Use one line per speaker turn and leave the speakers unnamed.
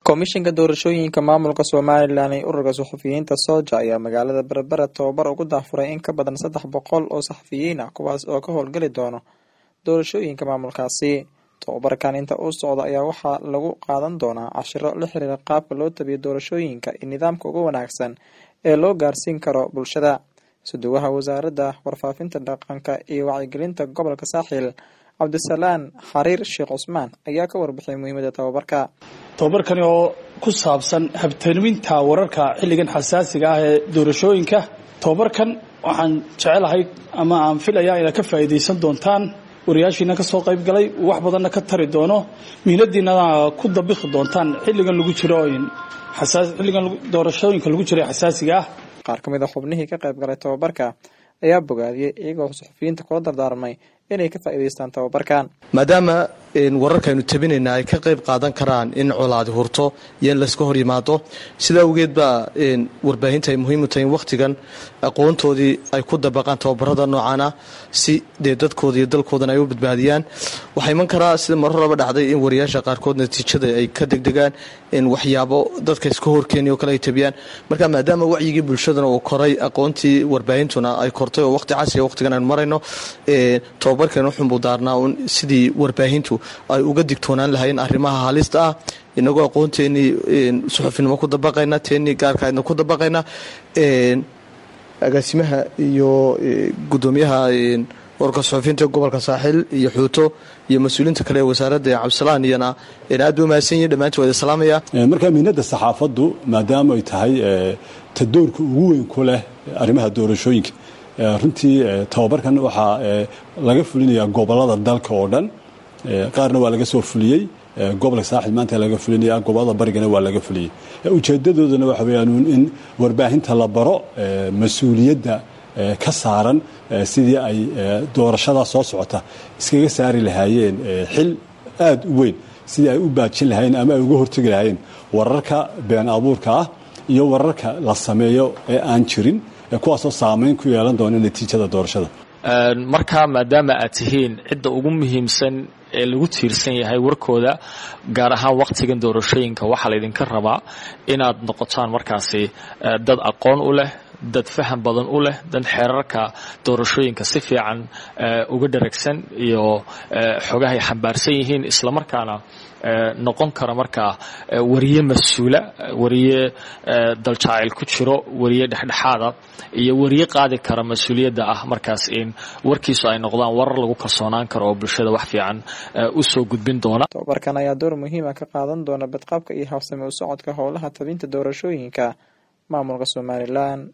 komishinka doorashooyinka maamulka somalilan ee ururka saxafiyiinta sooja ayaa magaalada berbera tababar ugu daafuray in ka badan saddex boqol oo saxafiyiin ah kuwaas oo ka howlgeli doono doorashooyinka maamulkaasi tababarkan inta uu socdo ayaa waxaa lagu qaadan doonaa cashiro la xiriira qaabka loo tabiyo doorashooyinka iyo nidaamka ugu wanaagsan ee loo gaarsiin karo bulshada suduwaha wasaaradda warfaafinta dhaqanka iyo wacyigelinta gobolka saaxiil cabdisalaan xariir sheekh cusmaan ayaa ka warbixiyay muhiimada tababarka
tababarkani oo ku saabsan habtaniminta wararka xilligan xasaasiga ah ee doorashooyinka tababarkan waxaan jecelahay ama aan filayaa inaad ka faa'iidaysan doontaan wariyaashiina ka soo qayb galay wax badanna ka tari doono mihnadiinana ku dabikhi doontaan xilligan lagu jiro xilligan doorashooyinka lagu jiro xasaasiga ah
qaar ka mid a xubnihii ka qayb galay tababarka ayaa bogaadiyey iyagoo saxufiyiinta kula dardaarmay inay ka faa'iidaystaan tababarkan
maadaama wararkaaynu tabinayna ay ka qayb qaadan karaan in colaadi hurto iyo in layska hor yimaado sidaa awgeed baa warbaahinta ay muhiim u tahay in wakhtigan aqoontoodii ay ku dabaqaan tababarada noocaana si dee dadkooda iyo dalkoodana ay u badbaadiyaan waxaa iman karaa sida mar horaba dhacday in wariyaasha qaarkood natiijada ay ka degdegaan in waxyaabo dadka iska horkeeniyo kale ay tabiyaan marka maadaama wacyigii bulshadana uu koray aqoontii warbaahintuna ay kortay oo waqti casriga waqtigan aynu marayno tababarkan wuxuunbuu daarnaa un sidii warbaahintu ay uga digtoonaan lahayn arrimaha halista ah inagoo aqoonteenii suxufinimo ku dabaqayna teenii gaarkaadna ku dabaqayna agaasimaha iyo gudoomiyaha warka suxufiyiinta gobolka saaxiil iyo xuuto iyo mas-uuliyiinta kale ee wasaaradda cabdisalaan iyana aad ba mahadsan yihin dhammaantii waa salaamaya
marka mihnada saxaafaddu maadaama ay tahay ta doorka ugu weyn ku leh arrimaha doorashooyinka runtii tababarkan waxaa laga fulinayaa gobolada dalka oo dhan qaarna waa laga soo fuliyey gobolka saaxil maanta laga fulinaya gobolada barigana waa laga fuliyey ujeedadoodana waxa weyaan in warbaahinta la baro mas-uuliyadda ka saaran sidii ay doorashada soo socota iskaga saari lahaayeen xil aada u weyn sidii ay u baajin lahaayeen ama ay uga hortegi lahaayeen wararka been abuurka ah iyo wararka la sameeyo ee aan jirin kuwaasoo saamayn ku yeelan doona natiijada doorashada
markaa maadaama aad tihiin cidda ugu muhiimsan ee lagu tiirsan yahay warkooda gaar ahaan wakhtigan doorashooyinka waxaa laydinka rabaa inaad noqotaan markaasi dad aqoon u leh dad faham badan u leh dad xeerarka doorashooyinka si fiican uga dharagsan iyo xogahay xambaarsan yihiin islamarkaana noqon kara markaa wariye mas-uula wariye daljacayl ku jiro wariye dhexdhexaada iyo wariye qaadi kara mas-uuliyadda ah markaas in warkiisu ay noqdaan warar lagu kalsoonaan karo oo bulshada wax fiican u soo gudbin doona
tababarkan ayaa door muhiima ka qaadan doona badqabka iyo habsami u socodka howlaha tabinta doorashooyinka maamulka somalilan